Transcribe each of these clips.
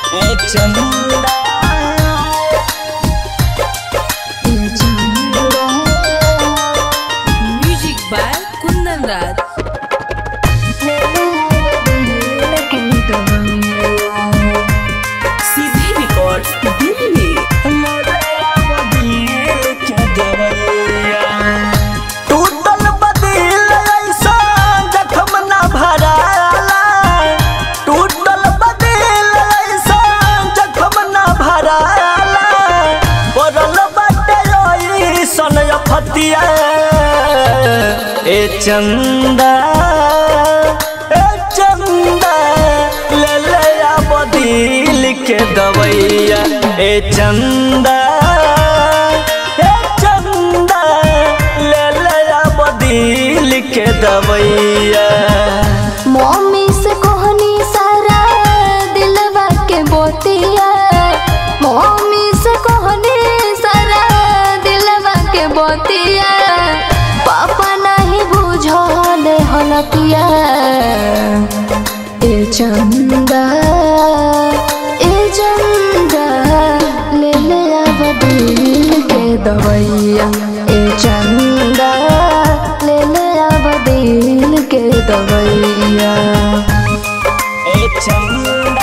A Chanda A Chanda Music by Kundan Raj. CD Records, Delhi. टूटल बदिल ऐसा जखम न भराला टूटल बदिल ऐसा जखम न भराला पड़ल बाटे ओई सन फतिया ए चंदा ए चंदा ले ले आ बदिल के दवैया ए चंदा ए चंदा ले ले आ बदिल के दवैया मम्मी से कहनी सारा दिलवा के बोतिया मम्मी से कहनी सारा दिलवा के बोतिया पापा नहीं बुझल हलतिया ए चंदा ए चंदा ले ले अब दिल के दवैया ए चंदा ले ले अब दिल के दवैया ए चंदा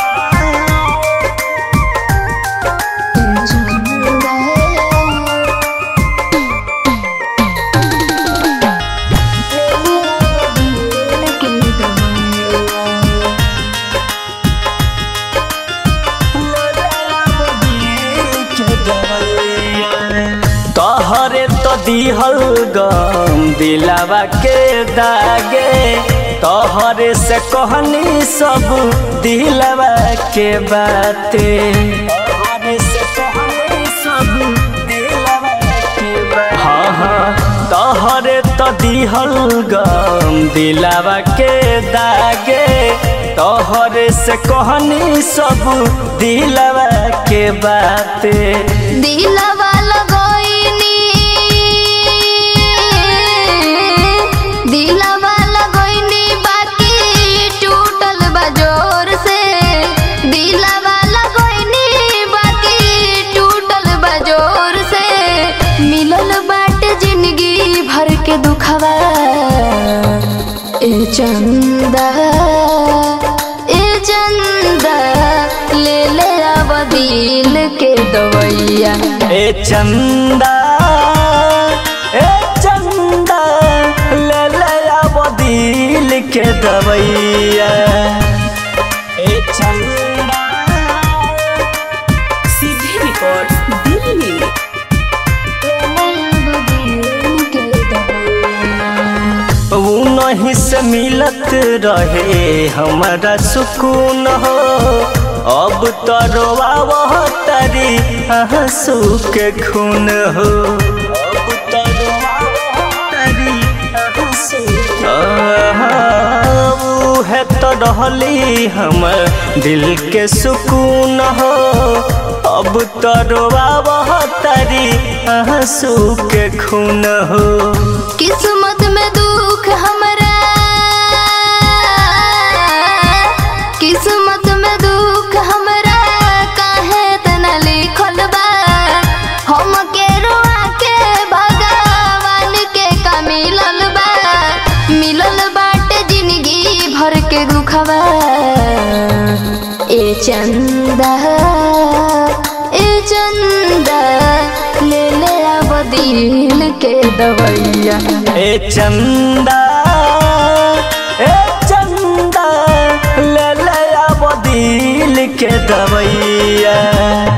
ए चंदा ले ले अब दिल के दवैया तोहरे तो दिहल गम दिलावा के दागे तोहरे से कहनी सब दिलावा के बाते तोहरे से कहनी सब दिलावा के बाते हाँ हाँ तोहरे तो दिहल गम दिलावा के दागे तोहरे से कहनी सब दिलावा के बाते दिलवा लगोइनी दिलवा लगोइनी बाकी टूटल बजोर से दिलवा लगोइनी बाकी टूटल बजोर से मिलल बाट जिंदगी भर के दुखवा ए चंदा ए चंदा ले ले अब दिल के दवैया ए चंदा ए चंदा ले ले अब दिल के दवैया ए चंदा CD Records, Delhi. ऊ नहीं से मिलत रहे हमारा सुकून हो अब तो रोआवह तरी आंसू के खून हो अब तो रोआवह तरी आंसू ऊ है तो रहली हमर दिल के सुकून हो अब तो रोआवह तरी आंसू के खून हो किस्मत में दुख हमरा किस्मत में दुख हमरा काहे तना लिखल बा हम के रोआ के भगवान के का मिलल बा मिलल बाटे जिंदगी भर के दुखवा ए चंदा ए चंदा ले ले अब दिल के दवैया ए चंदा ए चंदा ले ले अब दिल के दवैया